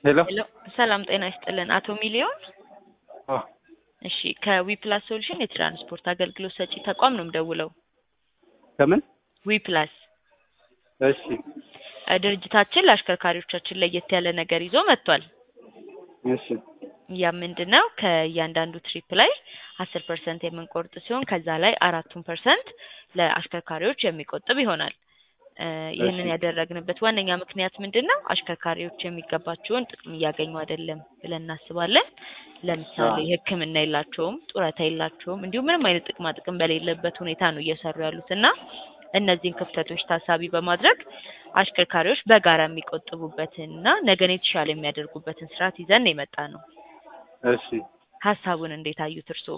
ሄሎ ሄሎ ሰላም ጤና ይስጥልን አቶ ሚሊዮን አ እሺ ከዊፕላስ ሶሉሽን የትራንስፖርት አገልግሎት ሰጪ ተቋም ነው የምደውለው ከምን ዊፕላስ እሺ እ ድርጅታችን ለአሽከርካሪዎቻችን ለየት ያለ ነገር ይዞ መጥቷል እሺ ያ ምንድን ነው ከእያንዳንዱ ትሪፕ ላይ አስር ፐርሰንት የምንቆርጥ ሲሆን ከዛ ላይ አራቱን ፐርሰንት ለአሽከርካሪዎች የሚቆጥብ ይሆናል እ ይህንን እሺ። ያደረግንበት ዋነኛ ምክንያት ምንድን ነው አሽከርካሪዎች የሚገባቸውን ጥቅም እያገኙ አይደለም ብለን እናስባለን ለምሳሌ አዎ። ሕክምና የላቸውም ጡረታ የላቸውም እንዲሁም ምንም አይነት ጥቅማ ጥቅም በሌለበት ሁኔታ ነው እየሰሩ ያሉት እና እነዚህን ክፍተቶች ታሳቢ በማድረግ አሽከርካሪዎች በጋራ የሚቆጥቡበትን እና ነገን የተሻለ የሚያደርጉበትን ስርዓት ይዘን የመጣ ነው እሺ ሀሳቡን እንዴት አዩት እርስዎ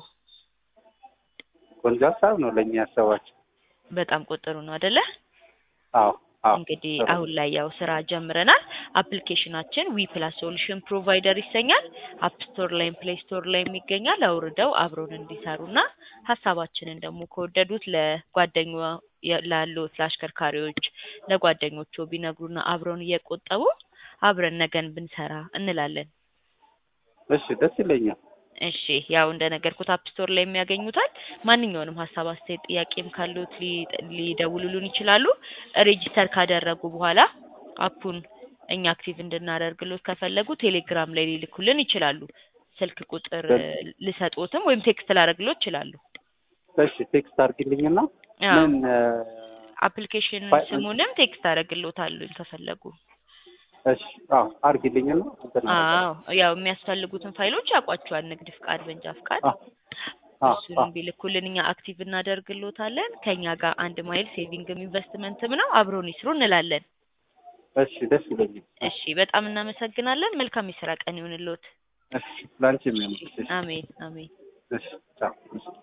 ቆንጆ ሀሳብ ነው ለእኛ ያሰባቸው። በጣም ቆጥሩ ነው አደለ አዎ አዎ እንግዲህ ጥሩ። አሁን ላይ ያው ስራ ጀምረናል። አፕሊኬሽናችን ዊ ፕላስ ሶሉሽን ፕሮቫይደር ይሰኛል። አፕ ስቶር ላይም ፕሌይ ስቶር ላይም ይገኛል። አውርደው አብረውን እንዲሰሩና ሀሳባችንን ደግሞ ከወደዱት ለጓደኛ ላሉት ለአሽከርካሪዎች ለጓደኞቹ ቢነግሩና አብረውን እየቆጠቡ አብረን ነገን ብንሰራ እንላለን። እሺ ደስ ይለኛል። እሺ ያው እንደነገርኩት አፕ ስቶር ላይ የሚያገኙታል። ማንኛውንም ሀሳብ፣ አስተያየት፣ ጥያቄም ካሉት ሊ- ሊደውሉልን ይችላሉ። ሬጂስተር ካደረጉ በኋላ አፑን እኛ አክቲቭ እንድናደርግሎት ከፈለጉ ቴሌግራም ላይ ሊልኩልን ይችላሉ። ስልክ ቁጥር እ, ልሰጥዎትም ወይም ቴክስት ላደርግሎት ይችላሉ። እሺ ቴክስት አድርጊልኝና አዎ ምን እ፣ አፕሊኬሽን ፋይ- ስሙንም ቴክስት አደርግሎታለሁ ከፈለጉ። እሺ አዎ አድርጊልኝና እንትን አዎ ያው የሚያስፈልጉትን ፋይሎች ያውቋቸዋል። ንግድ ፍቃድ፣ መንጃ ፍቃድ አዎ አዎ አዎ እሱንም ቢልኩልን እኛ አክቲቭ እናደርግሎታለን። ከኛ ጋር አንድ ማይል ሴቪንግም ኢንቨስትመንትም ነው። አብሮን ይስሩ እንላለን። እሺ ደስ ይለኛል። እሺ በጣም እናመሰግናለን። መልካም የስራ ቀን ይሁንልዎት። እሺ ላንቺ የሚሆን እሺ አሜን አሜን። እሺ ቻው እሺ